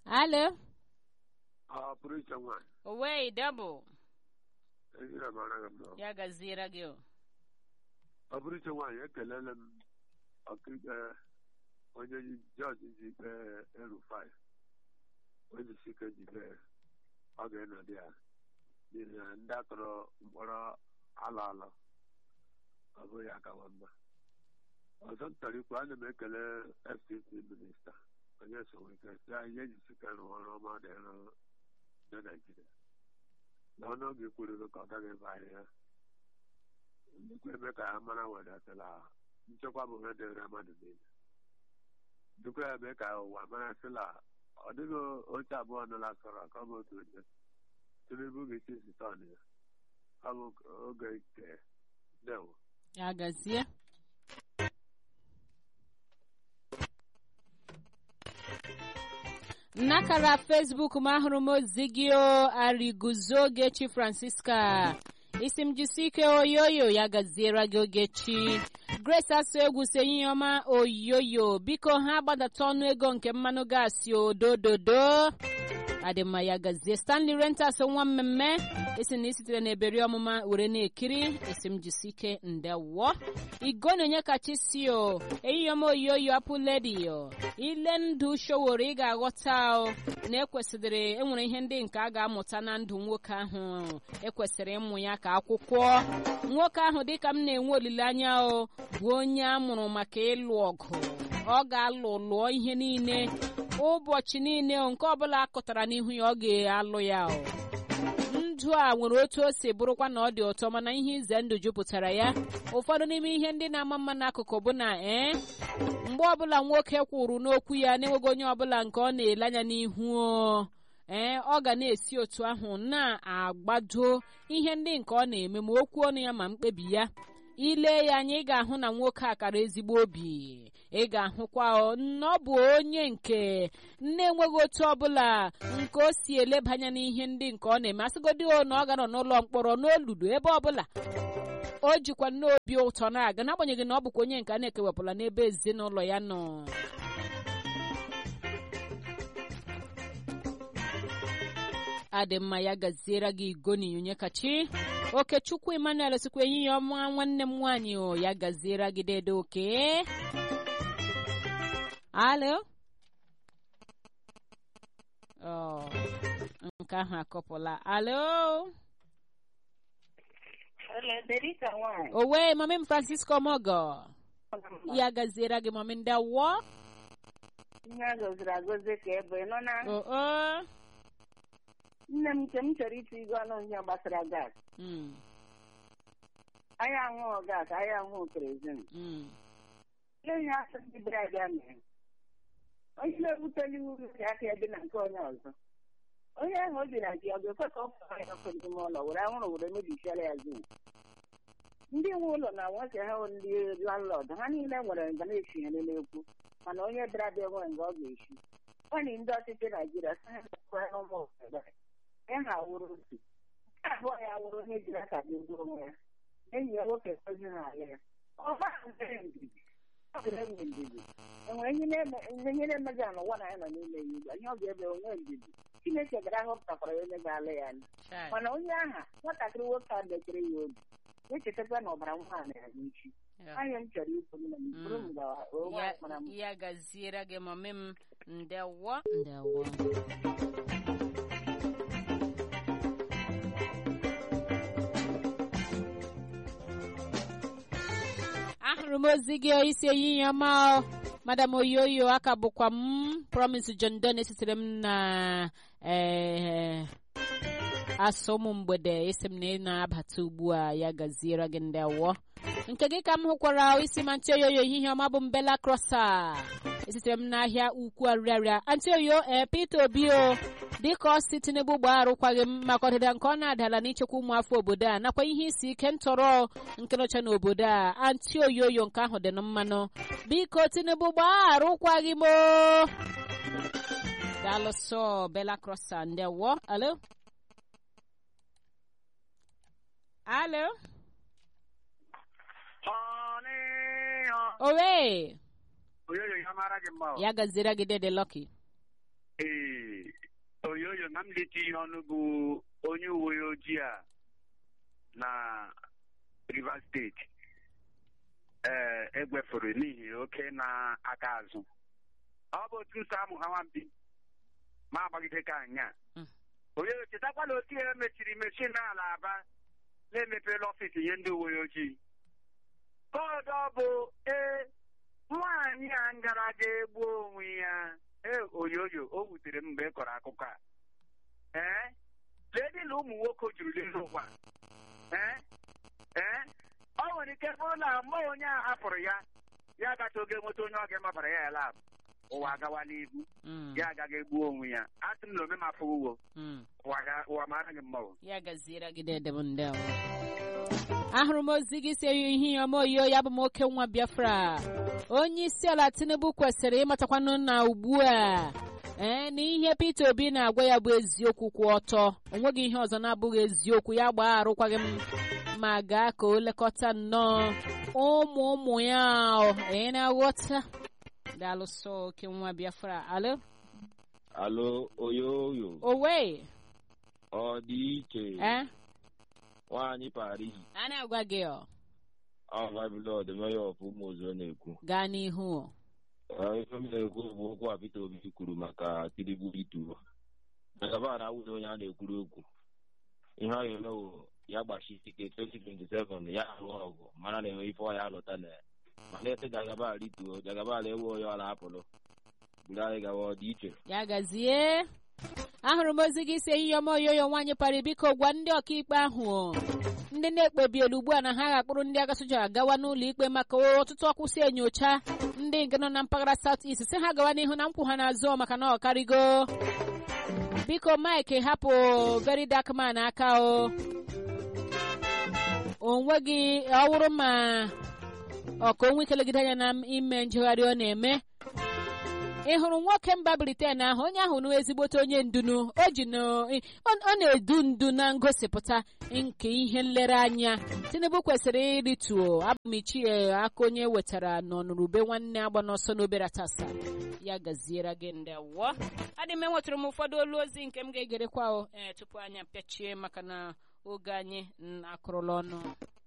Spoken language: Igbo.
alo ọ pụrụ iche nwaanyị owei debụ ezira mara gị mma ya gaziere gị o ọ pụrụ iche nwaanyị ekelele m ọkaikpe onye jọji ji ikpe erufai onye isi ike jide ọ ga-enọdụ ya n'ihi na ndị atọrọ mkpọrọ alọ alọ ọ bụghị akawa mma ọzọ m chọrọ ikwu ana m ekele fcc minista onye sowike si ihe jisike rụọ ọrụ ọma dịrụ ndị naijiria na ọnụ oge kwururu ka ọ gaghị ebe ahịhịa nnukwu eme ka ya mara wedatara nchekwa bụ ihe dịrị mmadụ niile nnukwu eme ka ụwa mara sịla ọ dịghị oche abụọ nọla sọrọ ka ọ bụ otu onye tinubu ga-esi sitọn ya ọ bụ oge nke ndewo ya gazie n'akara fesbuk m ahụrụ m ozi gị o ariguzo ogechi francisca isi m jisi ike oyoyo ya gaziere gị ogechi grace asụ egwu si ehihie ọma oyoyo biko ha gbadata ọnụ ego nke mmanụ gaasị odododo adịmma ya gazie stanley rentas nwa mmemme isi na isitere na eberi ọmụma were na-ekiri esi m jisi ike ndewo igo na-enye kachi si o ehihie ọma oyoyo apụ ledio ile ndụ showoro ị ga-aghọta o na ekwesịrị enwere ihe ndị nke a ga-amụta na ndụ nwoke ahụ ekwesịrị ịmụ ya ka akwụkwọ nwoke ahụ dịka m na-enwe olileanya o bụ onye a mụrụ maka ịlụ ọgụ ọ ga-alụ lụọ ihe niile ụbọchị niile o, nke ọbụla akụtara n'ihu ya ọ ga-alụ ya o ndụ a nwere otu o si bụrụkwa na ọ dị ụtọ mana ihe ize ndụ jupụtara ya ụfọdụ n'ime ihe ndị na-ama mma n'akụkụ bụ na ee mgbe ọbụla nwoke kwuru n'okwu ya na-enweghị onye ọbụla nke ọ na-ele anya n'ihu o ee ọ ga na-esi otu ahụ na-agbado ihe ndị nke ọ na-eme ma okwu ọnụ ya ma mkpebi ya ile ya anya ị ga-ahụ na nwoke a kara ezigbo obi ị ga-ahụkwa na ọ bụ onye nke na-enweghị otu ọbụla nke o si eleba anya n'ihe ndị nke ọ na-eme asịgodi o na ọ ga nọ n'ụlọ mkpọrọ n'oludo ebe ọbụla o jikwa n'obi ụtọ na-aga n'agbanyeghị na ọ bụkwa onye nke a na-ekewapụla n'ebe ezinụlọ ya nọ adị mma ya gaziere gị igoni onye kachi okechukwu emmanuel sikwa ehihie ọma nwanne m nwaanyị o ya gaziere gị dede oke alo ọ nke ahụ akọpụla alo Frederica nwanyị. owe mami m francisco mogo ya gaziere gị mami ndị awọ Ihe a gọziri agọzi ka ebe nọ na oo nne m nke m chọrọ iti igo ọnụ ihe gbasara gas. Mm, Anyị aṅụghị gas, anyị aṅụghị kerozin. mm, Ihe ihe asị ndị bịara abịa mere. Onye na-ebuteli uru ya aka ebe na nke onye ọzọ. Onye ahụ o bi na gị ọ ga-ekwe ka ọ fụọ ya ọkụ n'ime ụlọ were anwụrụ were mebisiara ya zin. Ndị nwe ụlọ na nwoke ha bụ ndị landlord ha niile nwere nga na-echinyere n'ekwu mana onye bịara abịa nwere nga ọ ga-echi. Nwanyị ndị ọchịchị Naijiria sị ha ekwe n'ụmụ obodo ya ha wụrụ otu nke abụọ ya wụrụ onye jiri aka gị gbuo onwe ya enyi ya nwoke ozi n'ala ya ọ gbara ndidi ọ ga-enwe ndidi enwere ihe na-eme ihe na-emega ya n'ụwa na ya nọ n'ime ya ugbu a ihe ọ ga-ebe onwe ndidi Chineke gara ahọpụtakwara ya onye ga-alụ ya anya chai. mana onye aha nwatakịrị nwoke a mechiri ya obi echetakwa na ọbara nwaanyị ya n'isi Ya. anya m chọrọ ikwu nne m bụrụ m gawa onwe ya, mara m ya gaziere gị mami m ndewo ndewo ahụrụ m ozi gị isi ehihie ọma o. madam oyoyo aka bụkwa m promise john don esitere m na eh, asọmụ mgbede isi m na ị na-abata ugbu a ya gaziere gị ndewo nke gị ka m hụkwara isi ma ntị oyoyo ehihie ọma bụ mbela krosa esitere m n'ahịa ukwu arịarịa antị oyo ee peter obi o dịka ọ si tinubu gbaa arụkwaghị m maka ọdịda nke ọ na-adala n'ichekwa ụmụafọ obodo a nakwa ihe isi ike ntọrọ nke nọcha n'obodo a antị oyoyo nke ahụ dị na mmanụ biko tinubu gbaa arụkwaghị m o daalụ sọ bela krosa ndewo alo alo owe onye ya mara gị mma ya gaziere gị dede lọki ee oyoyo na m leta ihe ọnụ bụ onye uwe ojii a na Rivers steeti ee egbefuru n'ihi oke na-aga azụ ọ bụ otu nso amụ ha nwambi ma agbagide ka anya Mm. oyoyo chetakwala otu ihe mechiri mechi n'ala aba na-emepela ọfịs ihe ndị uwe ojii koodu ọ bụ ee nwaanyị a gara ga egbu onwe ya ee oyoyo o wutere m mgbe ị kọrọ akụkọ a ee ledị na ụmụ nwoke juru n'elu ụwa ee ee ọ nwere ike bụrụ na mgbe onye a hapụrụ ya ya agacha oge nweta onye ọ ga-emabara ya ya lab ụwa agawa n'ihu Mm, ya agaghị egbu onwe ya a sị m na omemafụ uwo mm. ụwa ga- ụwa mara gị mma o. ya gaziere gị dede m ndị ahụ. ahụrụ m ozi gị si ihe ya oyo ya bụ m oke nwa biafra onye isi ala tinubu kwesịrị ịmatakwanụ na ugbu a ee na ihe peter obi na-agwa ya bụ eziokwu kwụ ọtọ onweghị ihe ọzọ na-abụghị eziokwu ya gbaa arụkwaghị m ma gaa ka o lekọta nnọọ ụmụ ụmụ ya ahụ. ị na-aghọta daalụsọ oke nwa biafra alo alo oyoyo owe ọ dị iche ee nwaanyị paris a na-agwa gị ọ ọvabilod meya of ụmụozo na-ekwu gaa n'ihu Ee, ife m na-ekwu bụ okwu a Peter Obi kwuru maka Tinubu ituo agaba na-awụzi onye a na-ekwuru okwu ihe ọ ga-eme bụ ya gbachi ike 2027 ya alụ ọgụ mana na-enwe ife ọ ya alụta na ya mana ete jagaba rituo jagaba ewu onye ọ na-apụrụ buru anyị gawa ọ dị iche ya gazie ahụrụ m ozi gị si ehihie ọma oyoyo nwaanyị parị biko gwa ndị ọkaikpe ahụ o. ndị na-ekpebiela ugbu a na ha ga-akpụrụ ndị agha soja gawa n'ụlọ ikpe maka ọtụtụ ọkwụsị enyocha ndị nke nọ na mpaghara South East si ha gawa n'ihu na nkwụ ha n'azụ maka na ọ karịgo biko Mike hapụ very dark man aka o onweghị ọ wụrụ ma ọka onwe ikelegide anya na ime njegharị ọ na-eme ị hụrụ nwoke mba briten ahụ onye ahụ nụ ezigbote onye ndunu o ji n- ọ ọ na-edu ndu na ngosipụta nke ihe nlereanya tinubu kwesịrị ịrịtuo abụmichie aka onye wetara n'ọnụrụbe nwanne agba n'ọsọ n'obere atasa ya gaziere gị ndewo adị m enwetara m ụfọdụ olu ozi nke m ga-egerekwa o ee tupu anya pịachie maka na oge anyị mm, akụrụla ọnụ